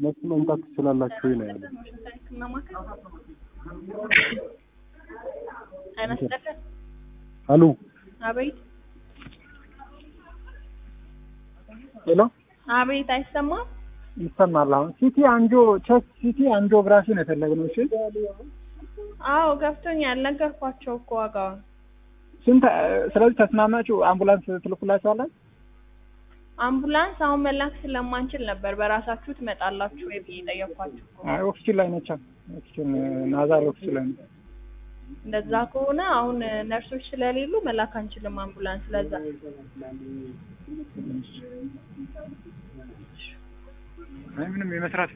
እነሱ መምጣት ትችላላችሁ ወይ ነው ያለው። አይመስለትም? አሉ አቤት ሄሎ አቤት፣ አይሰማም? ይሰማል። አሁን ሲቲ አንጆ ቼስት ሲቲ አንጂኦግራፊ ነው የፈለግነው። እሺ አዎ ገብቶኛል። ነገርኳቸው እኮ ዋጋውን። ስንት? ስለዚህ ተስማማችሁ? አምቡላንስ ትልኩላችኋለን? አምቡላንስ አሁን መላክ ስለማንችል ነበር በራሳችሁ ትመጣላችሁ ወይ ብዬ ጠየኳችሁ እኮ። አይ ኦክሲጅን ላይ ነቻ ኦክሲጅን ናዛሪ ኦክሲጅን ላይ ነው። እንደዛ ከሆነ አሁን ነርሶች ስለሌሉ መላክ አንችልም አምቡላንስ። ለዛ አይ ምንም የመስራት